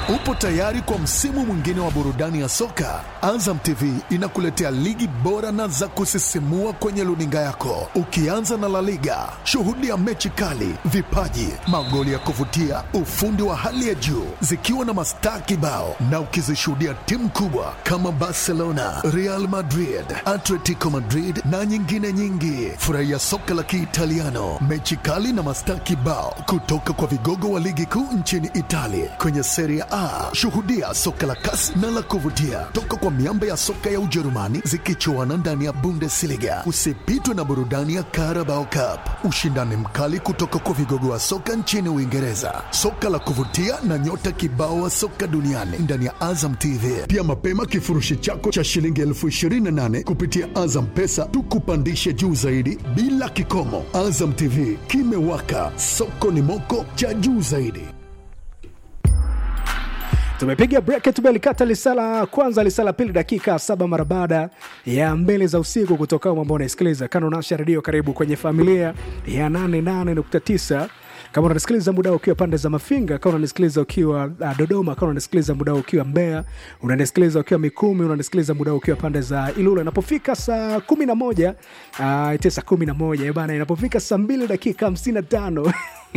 Upo tayari kwa msimu mwingine wa burudani ya soka? Azam TV inakuletea ligi bora na za kusisimua kwenye luninga yako, ukianza na La Liga. Shuhudia mechi kali, vipaji, magoli ya kuvutia, ufundi wa hali ya juu, zikiwa na mastaa kibao, na ukizishuhudia timu kubwa kama Barcelona, Real Madrid, Atletico Madrid na nyingine nyingi. Furahia soka la Kiitaliano, mechi kali na mastaa kibao kutoka kwa vigogo wa ligi kuu nchini Italia kwenye Serie A. Shuhudia soka la kasi na la kuvutia toka kwa miamba ya soka ya Ujerumani zikichuana ndani ya Bundesliga. Usipitwe na burudani ya Carabao Cup, ushindani mkali kutoka kwa vigogo wa soka nchini Uingereza, soka la kuvutia na nyota kibao wa soka duniani ndani ya Azam TV. Pia mapema kifurushi chako cha shilingi elfu ishirini na nane kupitia Azam Pesa tukupandishe juu zaidi bila kikomo. Azam TV kimewaka, soko ni moko cha juu zaidi. tumepiga break tumelikata lisala kwanza lisala pili dakika saba mara baada ya mbele za usiku kutoka ambao unaisikiliza kano nasha redio karibu kwenye familia ya 88.9 kama unanisikiliza muda ukiwa pande za mafinga kama unanisikiliza ukiwa uh, dodoma kama unanisikiliza muda ukiwa mbeya unanisikiliza ukiwa mikumi unanisikiliza muda ukiwa pande za ilula inapofika saa kumi na moja uh, ite saa kumi na moja bana inapofika saa mbili dakika hamsini na tano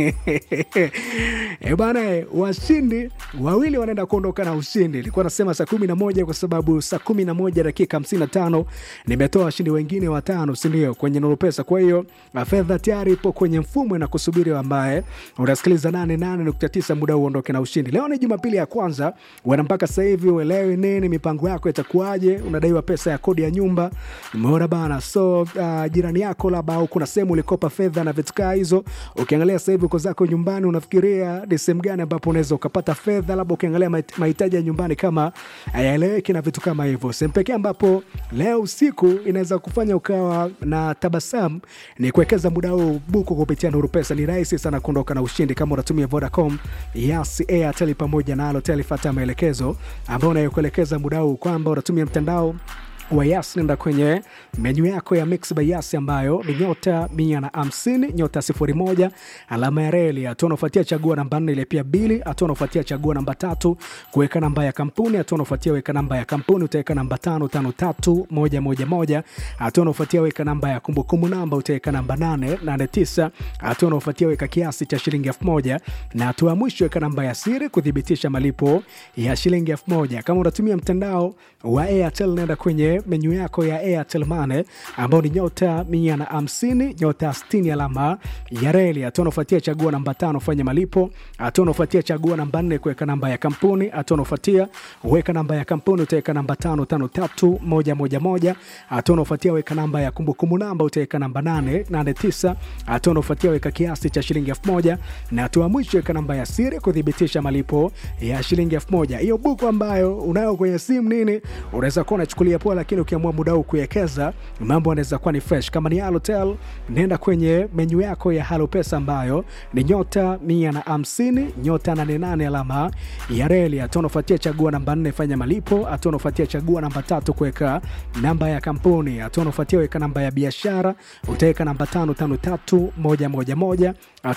E bana, washindi wawili wanaenda kuondoka na ushindi. Nilikuwa nasema saa kumi na moja kwa sababu saa kumi na moja dakika hamsini na tano nimetoa washindi wengine watano, sindio, kwenye Nuru Pesa. Kwa hiyo fedha tayari ipo kwenye mfumo na kusubiri ambaye unasikiliza nane nane nukta tisa muda uondoke na ushindi. Leo ni Jumapili ya kwanza, wana mpaka sasa hivi uelewi nini mipango yako itakuwaje. Unadaiwa pesa ya kodi ya nyumba, umeona bana. So uh, jirani yako labda au kuna sehemu ulikopa fedha na vitu kaa hizo, ukiangalia sasa hivi uko zako nyumbani, unafikiria ni sehemu gani ambapo unaweza ukapata fedha, labda ukiangalia mahit- mahitaji ya nyumbani kama hayaeleweki na vitu kama hivyo. Sehemu pekee ambapo leo usiku inaweza kufanya ukawa na tabasamu ni kuwekeza muda huu buku kupitia Nuru Pesa. Ni rahisi sana kuondoka na ushindi kama unatumia Vodacom, Yas, Airtel pamoja na Halotel. Fuata maelekezo ambayo unayokuelekeza muda huu kwamba unatumia mtandao wa Yas, nenda kwenye menyu yako ya Mix by Yas ambayo ni nyota mia na hamsini nyota sifuri moja alama ya reli. Hatua unaofuatia chagua namba nne ile pia bili. Hatua unaofuatia chagua namba tatu kuweka namba ya kampuni. Hatua unaofuatia weka namba ya kampuni, utaweka namba tano tano tatu moja moja moja. Hatua unaofuatia weka namba ya kumbukumbu namba, utaweka namba nane nane tisa. Hatua unaofuatia weka kiasi cha shilingi elfu moja na hatua ya mwisho weka namba ya siri kuthibitisha malipo ya shilingi elfu moja. Kama unatumia mtandao wa Airtel, nenda kwenye menyu yako ya Airtel Money ambao ni nyota mia na hamsini nyota sitini alama ya reli. Hatua unaofuatia chagua namba tano fanya malipo. Hatua unaofuatia chagua namba nne kuweka namba ya kampuni. Hatua unaofuatia weka namba ya kampuni, utaweka namba tano tano tatu moja moja moja. Hatua unaofuatia weka namba ya kumbukumbu namba, utaweka namba nane nane tisa. Hatua unaofuatia weka kiasi cha shilingi elfu moja na hatua ya mwisho weka namba ya siri kuthibitisha malipo ya shilingi elfu moja. Hiyo buku ambayo unayo kwenye simu nini, unaweza kuwa unachukulia poa, lakini ukiamua muda huu kuwekeza mambo yanaweza kuwa ni fresh. Kama ni Halotel, nenda kwenye menyu yako ya Halo Pesa ambayo ni nyota mia na hamsini nyota nane nane alama ya reli. Hatua unafuatia chagua namba nne fanya malipo. Hatua unafuatia chagua namba tatu kuweka namba ya kampuni. Hatua unafuatia weka namba ya biashara, utaweka namba tano tano tatu moja moja moja.